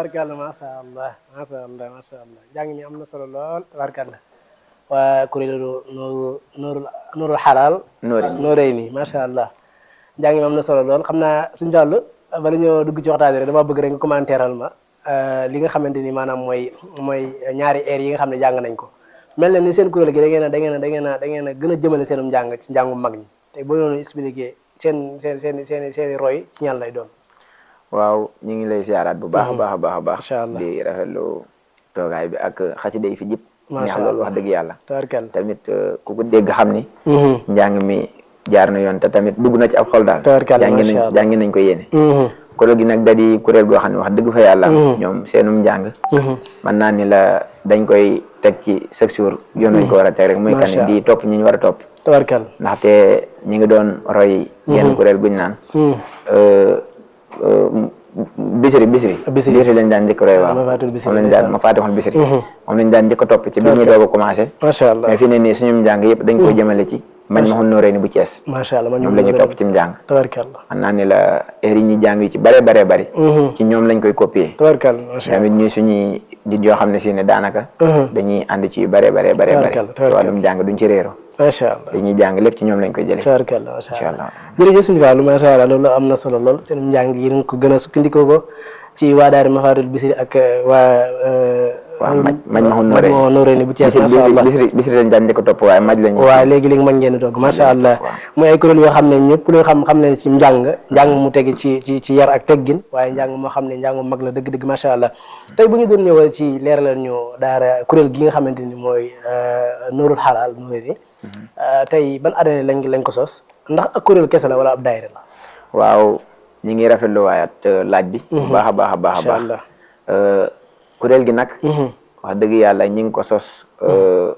tabarkàlla macha allah macha allah macha allah jàng mi am na solo lool tabarkàlla waa kuréelu nooru nooru nooru xalaal Nooré nooré nii macha allah jàng mi am na solo lool xam naa suñu fàllu bala ñoo dugg ci waxtaan rek dama bëgg rek nga commentéral ma li nga xamante ni maanaam mooy mooy ñaari air yi nga xam ne jàng nañ ko mel na ni seen kuréel gi da ngeen a da ngeen a da ngeen a da ngeen a gën a jëmale seenum njàng ci njàngum mag ñi te boo doon expliqué seen seen seen seen seen i roy ci ñan lay doon waaw ñu ngi lay siyaaraat bu baax a baax a baax a baax Macha Allah. di rafetlu toogaay bi ak xasida yi fi jëpp Macha neex loolu Allah. wax dëgg yàlla tabarkàlla tamit euh, ku ko dégg xam ni njàng mi jaar na yoon te tamit dugg na ci ab xol daal Tabarkalla, jàngi macha nañ Allah. jàngi nañ ko yéene kuréel gi nag da di kuréel goo xam ne wax dëgg fa yàlla ñoom seenum njàng mën naa ni la dañ koy teg ci chaque jour yoon lañ ko war a teg rek muy kan Macha di topp ñi ñu war a topp tabarkàlla ndaxte ñi ngi doon roy genn kuréel guñ naan euh, euh, bisiri bisiri Bisiri. bisiri lañ daan njëkk roy waaw ma faatul bisiri, moom lañ ndeysaan. daan ma faatixul bisiri moom lañ daan njëkk a topp ci bi ñuy doog a commencé macha allah mais fi ne nii suñu njàng yëpp dañ koy jëmale ci mañ ma xun nooree ni bu Cees macha allah man ñoom la ñuy topp ci njàng tabarkàlla man naa ni la heure yi ñuy jàng yi ci bare bare bari ci ñoom lañ koy copier tabarkàlla macha allah tamit ñuy suñuy nit yoo xam ne si ne daanaka dañuy ànd ci yu bare bare bare bare Tabarkalla, ci wàllum jàng duñ ci réero macha allah dañuy jàng lépp ci ñoom lañ koy jëlee tabarkàlla macha incha allah allah jërëjëf suñu Fallou macha allah loolu am na solo lool seen njàng yi nga ko gën a sukkandikoo ko ci waa daari Mafaatihul Bichri ak waa waaw maj maj ma xun maj nooree moo nooree ni bu Cees bisiri macha allah bisiri bisiri lañ daan njëkk a topp waaye maj lañ waaw léegi léegi mën ngeen di toog macha allah waaw. muy ay kuréel yoo xam ne ñëpp lu xam xam ne ci njàng njàng mu tege ci ci ci yar ak teggin waaye njàng moo xam ne njàng mu mag la dëgg-dëgg macha allah tey bu ñu doon ñëwal ci leeralal ñu daara kuréel gi nga xamante ni mooy Nuurul Xalaal Nuuré ni tey ban année lañ lañ ko sos ndax ak kuréel kese la wala ab daayira la waaw ñi ngi rafetlu waayaat euh, laaj bi bu baax a baax a baax a macha baax allah Euh, kuréel gi nag wax dëgg yàlla ñi ngi ko sos euh,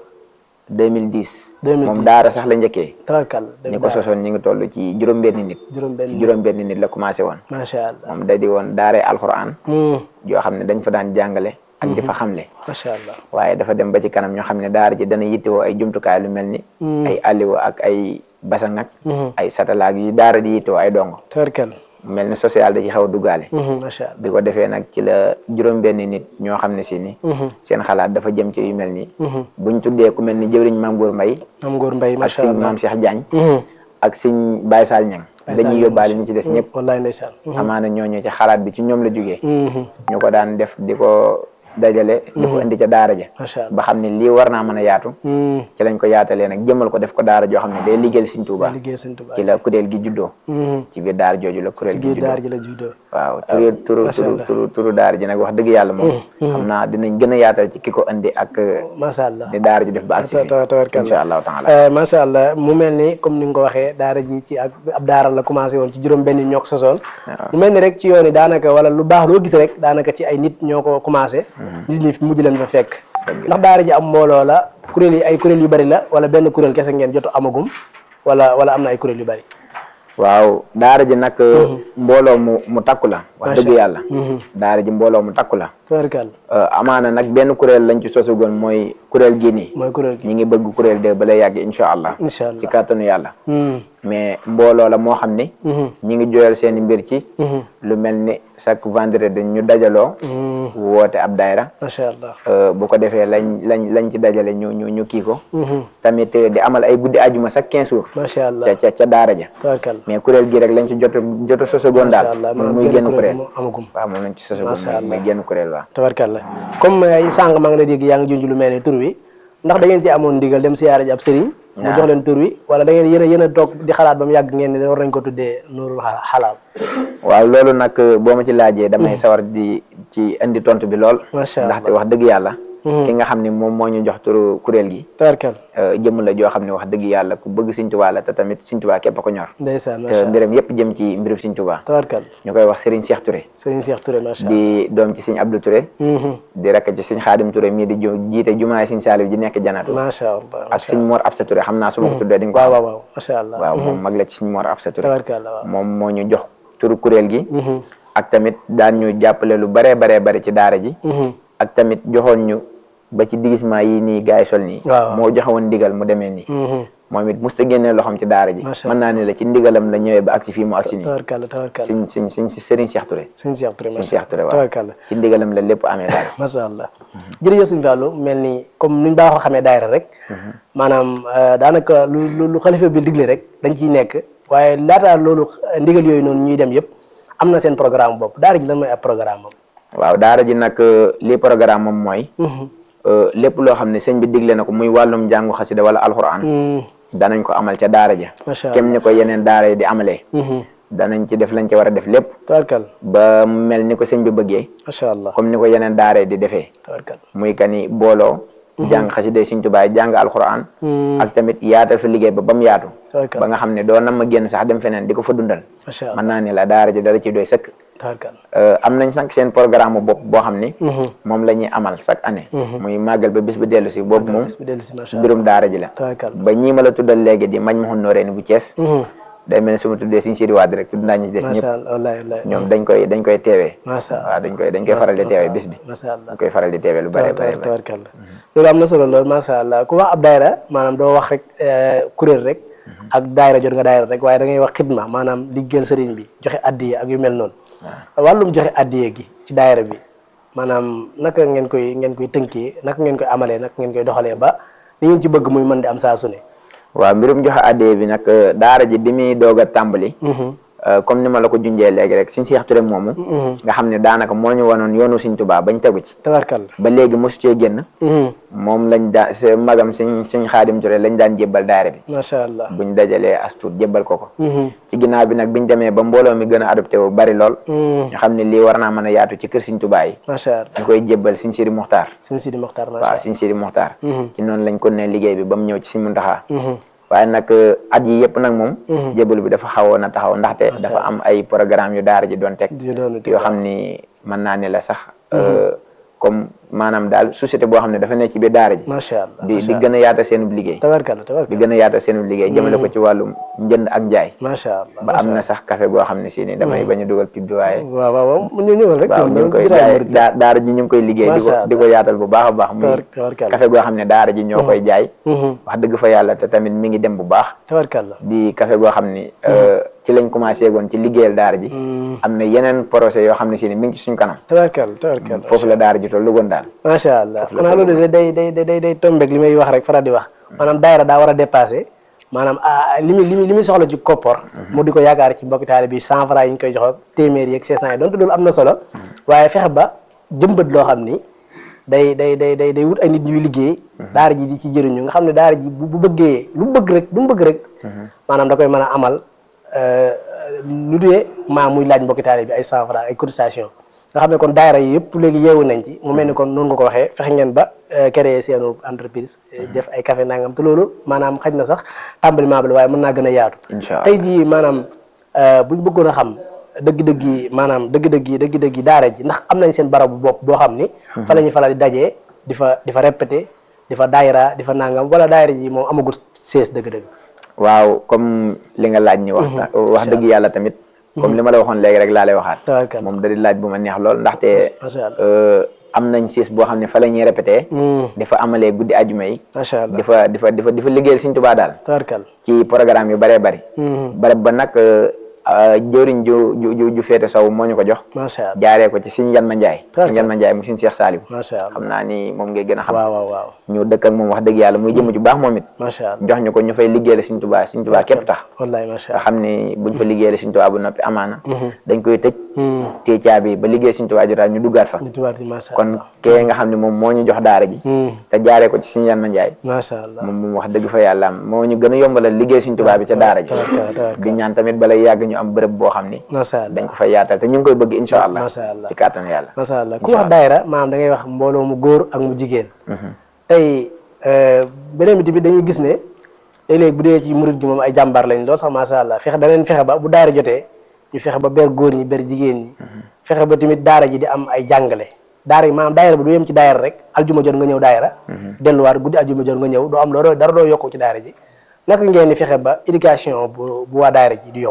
2010 2010. moom daara sax la njëkkee tabarkal ñi ko sosoon ñi ngi toll ci juróom-benni nit juróom ci benn juróom-benni nit la commencé woon macha allah moom da di woon daaree alxuraan Hmm, joo xam ne dañ fa daan jàngale ak di fa xamle macha allah waaye dafa dem ba ci kanam ñoo xam ne daara ji dana yittewoo ay jumtukaay lu mel ni ay alliwa ak ay basang ak ay satalaak yi daara di yittewoo ay dongo tabarkal mu mel ni social da ci xaw a duggaale Hmm, macha allah bi ko defee nag ci la juróom-benni nit ñoo xam ne si ni seen xalaat dafa jëm ci yu mel nii buñ tuddee ku mel ni jëwriñ maam Góor Mbay am ngóor mbay ak macha sëñ allah maam Cheikh Diagne Hmm, ak sëñ Baye Sall Ñang Baye Sall dañuy Ñang, yóbbaale ñu ci des ñëpp wallaay ndeysaan amaana ñooñu ci xalaat bi ci ñoom la jógee Hmm, ñu ko daan def di ko dajale di ko indi ca daara ja macha allah ba xam ne lii war naa mën a yaatu Hmm, ci lañ ko yaatalee nag jëmal ko def ko daara joo xam ne day liggéeyal Sëñ Tuubaa liggéey sëñ Tuubaa ci la kuréel gi juddoo Hmm, ci biir daara jooju la kuréel gi biir juddoo daar ji la juddoo waaw turu turu macha turu Allah. turu turu daara ji nag wax dëgg yàlla moom xam naa dinañ gën a yaatal ci ki ko indi ak macha allah ni daara ji def ba agsi taw tawarkal insha allahu taala Euh, macha allah mu mel ni comme ni nga ko waxee daara ji ci ak ab daara la commencé woon ci juróom benn ñoo ko sosoon mu mel ni rek ci yoon yi daanaka wala lu baax loo gis rek daanaka ci ay nit ñoo ko commencé nit ñi mujj leen fa fekk ndax daara ji am mbooloo la kuréel yi ay kuréel yu bari la wala benn kuréel kese ngeen jotu amagum wala wala am na ay kuréel yu bari waaw daara ji nag mbooloo mu mu takku la wax dëgg yàlla daara ji mbooloo mu takku la tawarkal Euh, amaana nag benn kuréel lañ ci sosugoon mooy kuréel gii nii mooy kuréel gi ñi ngi bëgg kuréel de ba lay yàgg incha allah incha ci allah kàttanu yàlla Hmm, mais mbooloo la moo xam ni mhm, ñi ngi jooyal seeni mbir ci mhm, lu mel ni chaque vendredi ñu dajaloo hmm, woote ab daayra macha allah Euh, bu ko defee lañ lañ lañ ci dajale ñu ñu ñu kii ko Mhm, tamit eh, di amal ay guddi ajuma chaque quinze jours macha allah ca ca ca daara ja tawarkal mais kuréel gi rek lañ ci jot joto sosogoon macha daal allah muy maanaam muy benn génn kuréel kuréel moo amagum waaw moom lañ ci sosogoon Macha muy muy allah. génn kuréel waaw tabarkalla comme ay sànq maa ngi lay dégg yaa ngi junj lu mel ni tur wi ndax da ngeen ci amoon ndigal dem siyaara ji ab sëriñ mu jox leen tur wi wala da ngeen yéen a yéen a toog di xalaat ba mu yàgg ngeen ne war nañ ko tuddee nuurul xa- xalaal waaw loolu nag boo ma ci laajee damay sawar di ci indi tontu bi lool macha allah ndaxte wax dëgg yàlla ki nga xam ne moom moo ñu jox turu kuréel gi tabarkal euh, jëmm la joo xam ne wax dëgg yàlla ku bëgg Sëñ Tuubaa la te tamit Sëñ Tuubaa képp a ko ñor ndeysaan te macha allah mbiram yépp jëm ci mbirum Sëñ Tuubaa tabarkal ñu koy wax Serigne Cheikh Touré sëriñ Cheikh Touré macha allah di doom ci Sëñ Abdou Touré Mhm, di rakk ci Sëñ Xaadim Touré mii di ju- jiite jumaay Sëñ Saalif ji nekk janatu macha allah ak Sëñ Mor Absa Touré xam naa su ma ko tuddee di nga ko waaw xam waaw waaw macha allah waaw moom mag la ci Sëñ Mor Absa Touré tabarkalla waaw moom moo ñu jox turu kuréel gi Mhm, ak tamit daan ñu jàppale lu baree baree bari ci daara ji mhm, ak tamit joxoon ñu ba ci digisement yi nii gars yi sol nii waaw. moo joxewoon ndigal mu demee nii mhm, moom it musta génnee loxoom ci daara ji Macha mën naa ne la ci ndigalam la ñëwee ba agsi fii mu agsi nii tabarkalla tabarkalla siñ siñ siñ si Serigne Cheikh Touré sëñ Cheikh Touré Sëñ macha Cheikh Touré waaw tabarkalla ci ndigalam la lépp amee daal macha allah jërëjëf suñu Fallou mel ni comme nuñ baaxoo xamee daayira rek maanaam euh, daanaka lu lu lu xalifa bi digle rek dañ ciy nekk waaye laata loolu euh, ndigal yooyu noonu ñuy dem yëpp am na seen programme bopp daara ji lan mooy ab programme am waaw daara ji nag lii programme moom mooy euh, lépp loo xam ne sëñ bi digle na ko muy wàllum jàngu xasida wala alxuraan danañ ko amal ca daara ja macha allah kem ni ko yeneen daara yi di amalee danañ ci def lañ ci war a def lépp tabarkalla ba mu mel ni ko sëñ bi bëggee macha allah comme ni ko yeneen daara yi di defee tabarkalla muy kani booloo jàng xasida Sëñ Tuubaa jàng alxuraan ak tamit yaatal fa liggéey ba ba mu yaatu ba tabarkalla nga xam ne doo nam ma génn sax dem feneen di ko fa dundal macha allah mën naa ne la daara ji dara ci doy sëkk tabarkalla Euh, am nañ sax seen programme bopp boo xam ni moom la ñuy amal chaque année muy màggal ba bis bu dellu si boobu moom bis bi dellu si macha allah mbirum daara ji la tabarkalla ba ñii ma la tuddal léegi di mañ maxun nooree ni bu Cees day mel ne su ma tuddee Sëñ Sidi Wade rek tudd naa ñu des ñëpp macha allah wallahi wallahi ñoom dañ koy dañ koy teewee macha allah waaw dañ koy dañ koy faral di teewee bis bi macha allah dañ koy faral di teewee lu bare bare bare tabarkalla loolu am na solo lool macha allah ku wax ab daayra maanaam doo wax rek kuréel rek ak daayra jot nga daayra rek waaye da ngay wax xidma maanaam liggéeyal sëriñ bi joxe addiye ak yu mel noonu wàllum joxe addiye gi ci daayra bi maanaam naka ngeen koy ngeen koy tënkee naka ngeen koy amalee naka ngeen koy doxalee ba li ngeen ci bëgg muy mën di am saa su ne waaw mbirum joxe addee bi nag daara ji bi muy doog a tàmbali euh, comme ni ma la ko junjee léegi rek Sëñ Seex Ture moomu nga xam ne daanaka moo ñu wanoon yoonu Sëñ Tuubaa bañ tegu ci tabarkalla ba léegi mosu cee génn moom lañ daa se magam Sëñ Sëñ Xaadim Ture lañ daan jébbal daara bi macha allah buñ dajalee astuut jébbal ko ko ci ginnaaw bi nag biñ demee ba mbooloo mi gën a adopté wu bari lool ñu xam ne lii war naa mën a yaatu ci kër Sëñ Tuubaa yi macha allah ñu koy jébbal Sëñ Sidi Muxtaar sëñ Sidi Mokhtar macha waaw allah Sëñ Sidi Muxtaar Mhm. ci noonu lañ ko ne liggéey bi ba mu ñëw ci Sëñ Muntaxaa Mhm. waaye nag at yi yëpp nag moom jébbalu bi dafa xawoon a taxaw ndaxte dafa am ay programme yu daara ji doon teg di doon yoo xam ni mën naa ne la sax comme maanaam daal société boo xam ne dafa nekk ci biir daara ji macha allah di di gën a yaata seenub liggéey tabarkalla di tabarkalla gën a yaata seenub liggéey jëmale ko ci wàllum njënd ak njaay macha allah ba am na sax café goo xam ne si ni damay bañ a dugal pib bi waaye waaw waaw waaw mu ñu ñëwal rek waaw ñu ngi koy jaay daa- daara ji ñu ngi koy liggéey di ko Macha di ko yaatal bu baax a baax muy tabarkalla café goo xam ne daara ji ñoo koy jaay Mhm. wax dëgg fa yàlla te tamit mi ngi dem bu baax tabarkalla di café goo xam ni euh, ci lañ commencé goon ci liggéeyal daara ji am na yeneen projet yoo xam ne si ni mi ngi ci suñ kanam tabarkalla tabarkalla foofu la daara ji tollu goon daal macha allah xanaa loolu de day day day day tombeeg li may wax rek faral di wax maanaam daayira daa war a dépassé maanaam ah li muy li muy li muy soxla ci koppor mu di ko yaakaar ci mbokki taalibe bi cent francs yi ñu koy jox téeméer yeeg cinq cent yi donte loolu am na solo waaye fexe ba jëmbat loo xam ni day day day day day wut ay nit ñuy liggéey daara ji di ci jëriñu nga xam ne daara ji bu bu bëggee lu mu bëgg rek lu mu bëgg rek maanaam da koy mën a amal euh, lu dee maa muy laaj mbokki taalibe bi ay cent francs ay cotisation nga xam ne kon daayira yi yëpp léegi yeewu nañ ci mu mel ni kon noonu nga ko waxee fexe ngeen ba euh, créer seenu entreprise euh, def ay café nangam te loolu maanaam xaj na sax tàmbaliment bi la waaye mën naa gën a yaatu incha allah tey jii maanaam euh, buñ bëggoon a xam dëgg-dëgg yi maanaam dëgg-dëgg yi dëgg-dëgg yi daara ji ndax am nañ seen barabu bopp boo xam ni fa la ñuy faral di dajee di fa di fa répété di fa daayira di fa nangam wala daayira ji moom amagul sees dëgg-dëgg waaw comme li nga laaj ni wax wax dëgg yàlla tamit comme li ma la waxoon léegi rek laa lay waxaat tabarkalla moom da di laaj bu ma neex lool ndaxte macha allah euh, am nañ siis boo xam ne fa la ñuy répété Hmm, di fa amalee guddi ajuma yi macha allah di fa di fa di fa di fa liggéeyal Sëñ Tuubaa daal tabarkalla ci programme yu bëree bëri Hmm, barab ba nag euh, euh, jëwriñ ju ju ju ju féete sow moo ñu ko jox macha allah jaaree ko ci Sëñ Yan Ma Njaay Sëñ Yan Ma Njaay mu Sëñ Seex Saaliw macha allah xam naa ni moom ngay gën a xam waaw waaw waaw ñu dëkk ak moom wax dëgg yàlla muy jëmm ju baax moom it macha allah jox ñu ko ñu fay liggéeyal Sëñ Tuubaa Sëñ Tuubaa képp tax wallahi macha nga allah xam ni buñ fa liggéeyal Sëñ Tuubaa bu noppi amaana Mhm. dañ koy tëj Hmm, téye caabi ba liggéey Sëñ Tuubaa jotaat ñu duggaat fa nit waat yi macha kon allah kee nga xam ne moom moo ñu jox daara ji Hmm, te jaaree ko ci Sëñ Yan Ma Njaay macha allah moom moom wax dëgg fa yàlla am moo ñu gën a yombalal liggéey Sëñ Tuubaa bi ca daara ji tabarkalla tabarkalla di ñaan tamit balay yàgg ñu am bërëb boo xam ni macha allah dañ ko fay yaatal te ñu ngi koy bëgg incha allah macha allah ci kàttan yàlla macha allah ku wax daayira maanaam da ngay wax mbooloo mu góor ak mu jigéen tey euh, beneen bi tamit dañuy gis ne léeg-léeg bu dee ci murit gi moom ay jàmbaar lañ lool sax macha allah fexe daneen fexe ba bu daara jotee ñu fexe ba ber góor ñi ber jigéen ñi fexe ba tamit daara ji di am ay jàngale daara yi maanaam daayira bi du yem ci daayira rek aljuma jot nga ñëw daayira delluwaat guddi aljuma jot nga ñëw doo am loo dara doo yokku ci daara ji naka ngeen di fexe ba éducation bu bu waa daayira ji di yokku